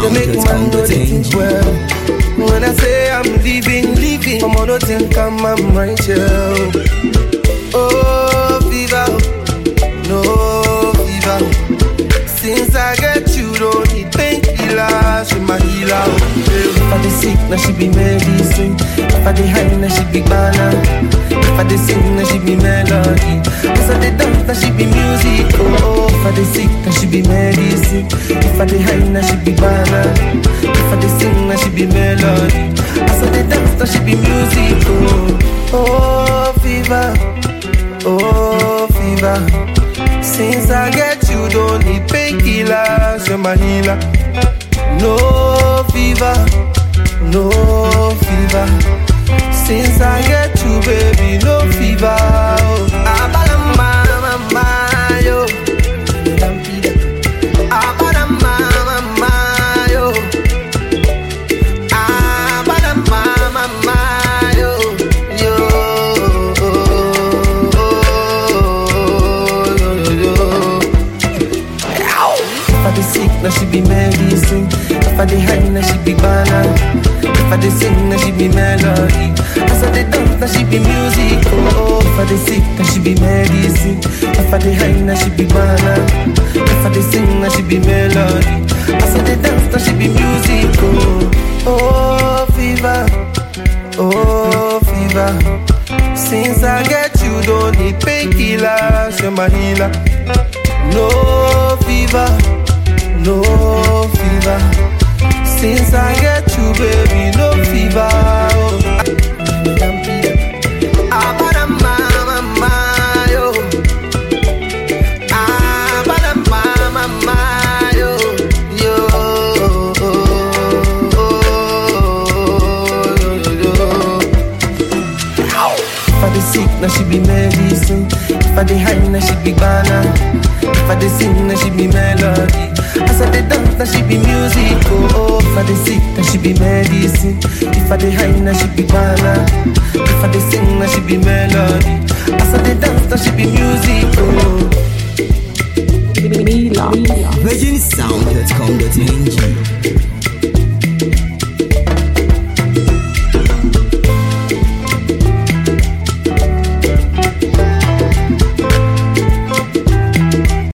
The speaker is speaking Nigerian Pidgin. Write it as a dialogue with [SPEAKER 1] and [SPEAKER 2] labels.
[SPEAKER 1] go make man know they think well. When I say I'm leaving, leaving, I'm on think I'm, I'm right here. Oh, fever, no fever. Since I get you, don't need painkiller, she my healer. If I dey sick, now she be medicine. If I dey high, now she be banana. If I dey sing, now she be melody. If I dey dance, now she be music. Oh, if I dey sick, now she be medicine. If I dey high, now she be banana. If I dey sing, now she be melody. As I dey dance, now she be music. Oh, oh, fever, oh, fever. Since I get you, don't need painkillers, you're my healer. No fever, no fever. Since I get you, baby, no fever. Oh. Abalamba, mama, yo. Abalamba, mama, yo. Abalamba, mama, yo. Yo. Yo, yo, yo. If I dey sick, now she be medicine. If I dey high, now she be banana. If I dey sing, now she be melody. As I dey dance, now she be music. Oh, if I dey sick, now she be medicine. If I dey high, now she be banana. If I dey sing, now she be melody. As I dey dance, now she be music. Oh, oh, fever, oh, fever. Since I get you, don't need painkillers, you're my healer. No fever, no fever. Since I get you, baby, no fever. Oh. Abadamba, mama, yo. Abadamba, mama, yo. Yo. If I dey sick, now she be medicine. If I dey high, now she be banana. If I dey sing, now she be melody. As I dey dance, now she be music. Oh, oh. if I dey sick, now she be medicine. If I dey high, now she be banana. If I dey sing, now she be melody. As I dey dance, now she be music. Oh.
[SPEAKER 2] Mila.
[SPEAKER 3] virginsound.com.ng